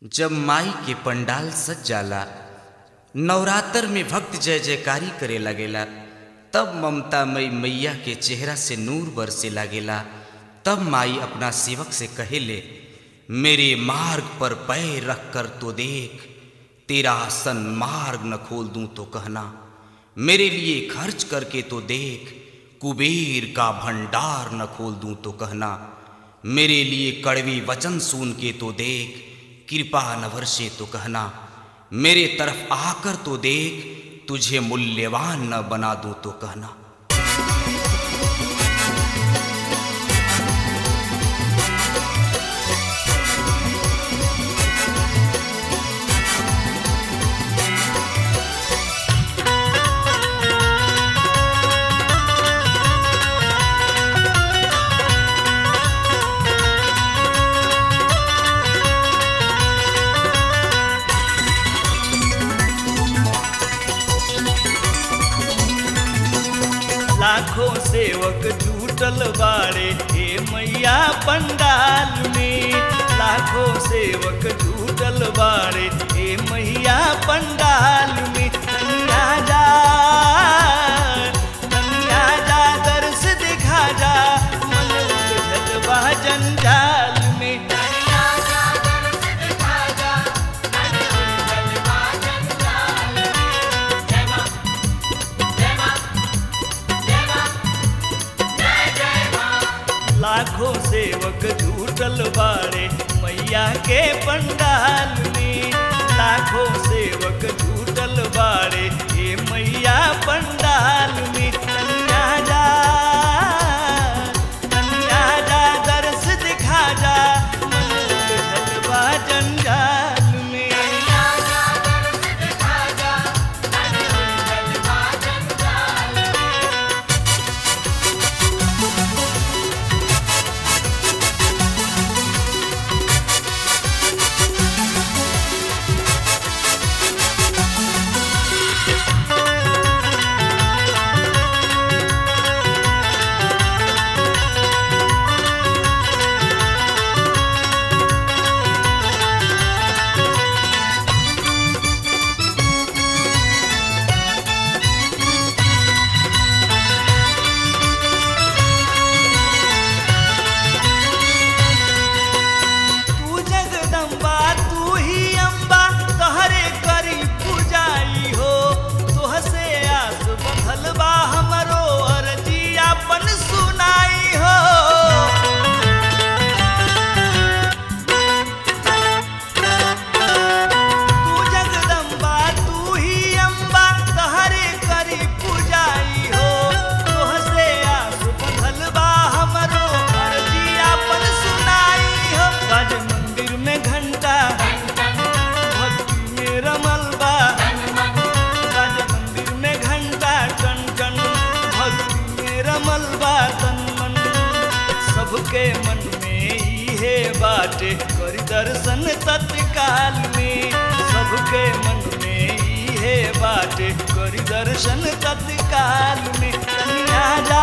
जब माई के पंडाल सज जाला नवरात्र में भक्त जय जयकारी करे लगेला तब ममता मई मैया के चेहरा से नूर बरसे लागेला तब माई अपना सेवक से कहेले मेरे मार्ग पर पैर रख कर तो देख तेरा सन मार्ग न खोल दूं तो कहना मेरे लिए खर्च करके तो देख कुबेर का भंडार न खोल दूं तो कहना मेरे लिए कड़वी वचन सुन के तो देख कृपा न वर्षे तो कहना मेरे तरफ आकर तो देख तुझे मूल्यवान न बना दूं तो कहना लाखों सेवक जुटल बाड़े हे मैया पंडाल में लाखों सेवक जुटल बाड़े हे मैया पंडाल में तनिया जा तनिया जा दर्श दिखा जा मन उलझल बा जंजाल में लाखों सेवक झूठल बाड़े मैया के पंडाल में लाखों सेवक झूठल बाड़े हे मैया पंडाल में तनिया जा तनिया जा दर्श दिखा जा मन उलझल बा जंजाल में तू जगदम्बा तू ही अम्बा तहरे करी पूजाई हो तुहसे आस बंधल बा हमरो अर्जी अपन सुनाई हो तू जगदम्बा तू ही अम्बा तहरे करी पूजाई हो तुहसे आस बंधल बा हमरो अर्जी अपन सुनाई हो राज मंदिर में घंटा भक्ति में रमल बा राज मंदिर में घंटा टन टन भक्ति में रमल बा तन मन सबके मन में इहे बाटे करी दर्शन तत्काल में सबके मन में इहे बाटे करी दर्शन तत्काल में कनिया जा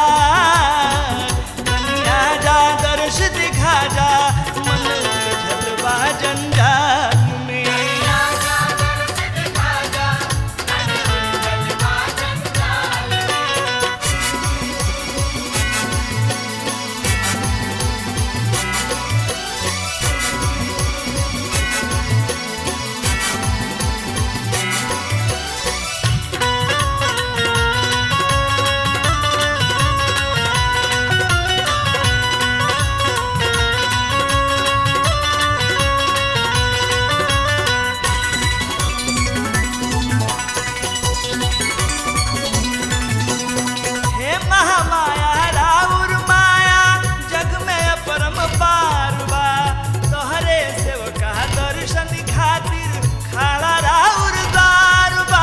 कनिया जा दर्श दिखा जा मन उलझल बा जंजाल में हे महामाया राउर माया जग में परम पार बा तोहरे सेवका दर्शन खातिर खाड़ा राउर द्वार बा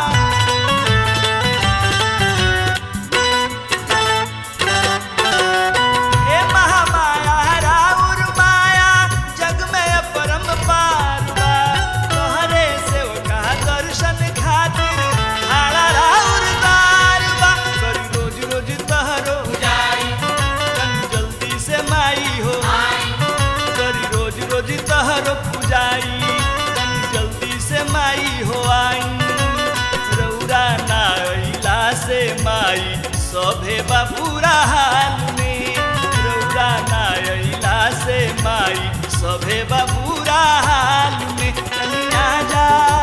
हे महामाया राउर माया जग में परम पार बा तोहरे सेवका दर्शन खातिर खाड़ा राउर द्वार बा करी रोज रोज तहरो तनी जल्दी से माई हो करी रोज रोज तहरो पूजाई सभे बबूरा हाल में कनिया जा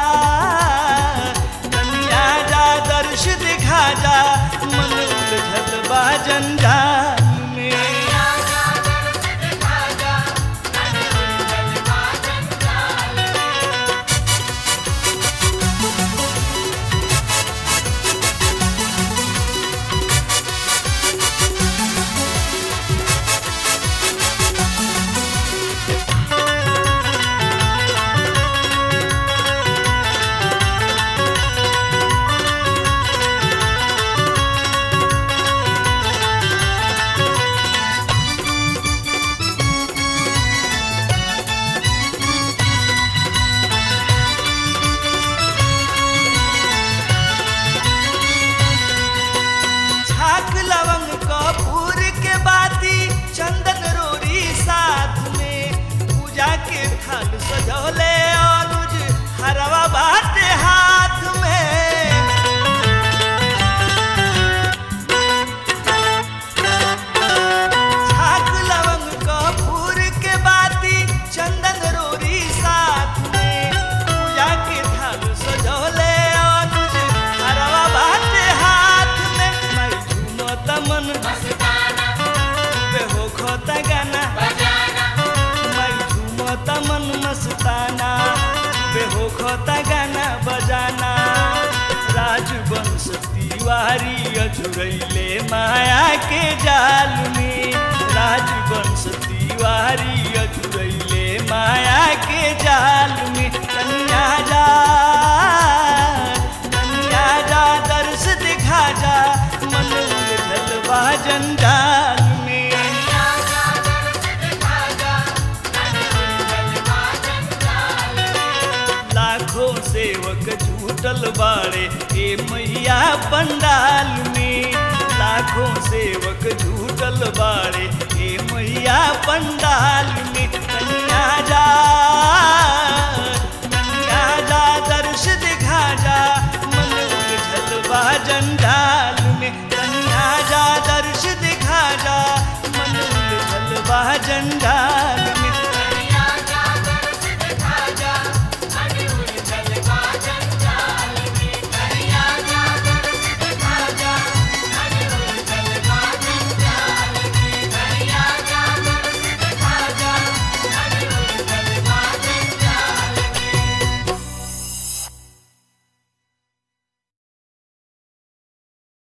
कनिया जा दर्श दिखा जा मन उलझल बा जंजाल में छाक लवंग कपूर के बाती चंदन रोरी साथ में पूजा के थाल सजौले अनुज हरवा बाटे हाथ में छाक लवंग कपूर के बाती चंदन रोरी साथ में पूजा के थाल सजौले अनुज हरवा बाटे हाथ में मैं झूमत मन पे हो खोता गाना मैं झूमत मन मस्ताना पे हो खोता गाना बजाना राजवंश तिवारी अझुरैले माया के जाल में राजवंश तिवारी अझुरैले माया के जाल में कन्या जा कन्या जा दर्श दिखा जा मन उलझल बा जंजाल में लाखों सेवक झूठल बाड़े ए मैया पंडाल में लाखों सेवक झूठल बाड़े ए मैया पंडाल में कन्या जा कन्या जा दर्श दिखा जा मन उलझल बा जंजाल में कन्या जा दर्श दिखा जा मन उलझल बा जंजाल में